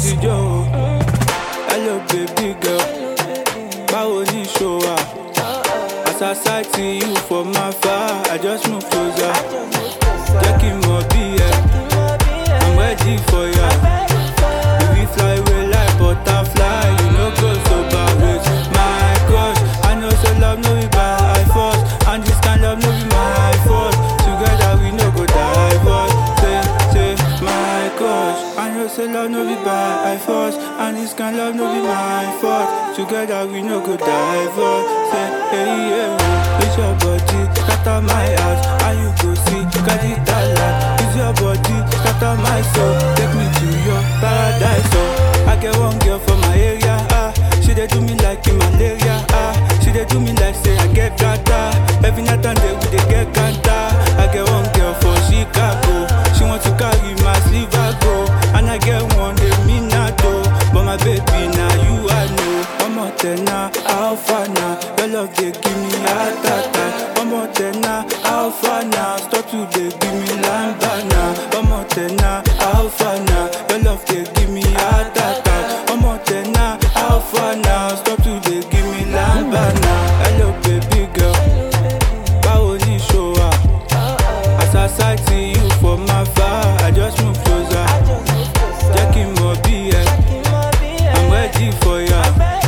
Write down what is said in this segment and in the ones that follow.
àtijọ́ o. Hello baby girl, báwo ni ṣo wà? As I sight see you from afar, I just move closer. Jẹ́ kí n mọ̀ bí ẹ, I'm ready for ya. If we fly away like butterfly, you no go sober with my crush. I know say love no be by force, and this kind love no be my fault. Together we no go divorce. Say, say, my crush. I know say love no be by force, and this kind love no be my fault. Together we no go divorce. Say, hey, yeah, it's your body, scatter my heart, and you go see, got it talent. It's your body, scatter my soul, take me to your paradise. Oh, I get one girl from my area, ah, she dey do me like in malaria, ah, she dey do me like say I get gata. Every night and day we dey get kanta. I get one girl for Chicago, she want to carry my silver go, and I get one dey Minato, but my baby now you I know. Ọmọ tẹ̀nà alpha na, your love dey give me heart attack. Ọmọ tẹ̀nà alpha na, stop to dey give me lamba na. Ọmọ tẹ̀nà alpha na, your love dey give me heart attack. Ọmọ tẹ̀nà alpha na, stop to dey give me lamba na. Hello baby girl, báwo ni ṣo wà? As I sight see you from afar, I just move closer. Jẹ́ kí n mọ̀ bí ẹ, I'm ready for ya.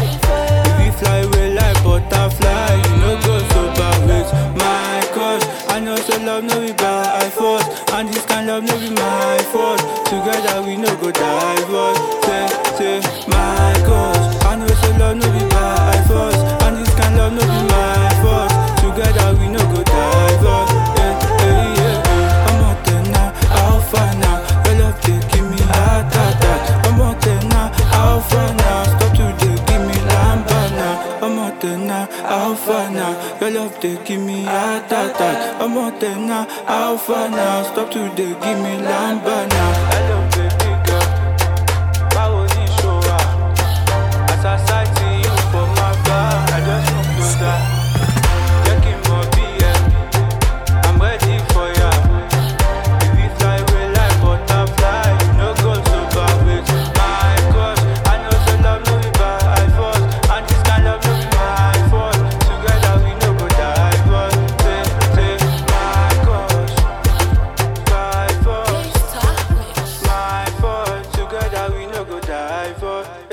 If we fly away like butterfly, you no go sober with my cause. I know so love no be by force, and this kind love no be my fault. Together we no go divorce. Say, say, my cause. I know so love no be by force, and this kind love no be my fault. Together we no go divorce. Yeah, yeah, yeah, yeah. I'm out there now, alpha now. Your love they give me heart attack. I'm out there now, alpha now. Stop to they give me lamba now. I'm out there now, alpha now. Your love they give me heart attack. I'm out there now, alpha now. Stop to they give me lamba now. Hello baby girl, báwo ni ṣo wà? As I sight see you from afar, I just move closer. Jẹ́ kí n mọ̀ bí ẹ, I'm ready for ya. If we fly away like butterfly, you no go sober with my cause. I know so love no be by force, and this kind love no be my fault. Together we no go divorce. Say, say, my cause, by force, my fault. Together we no go divorce.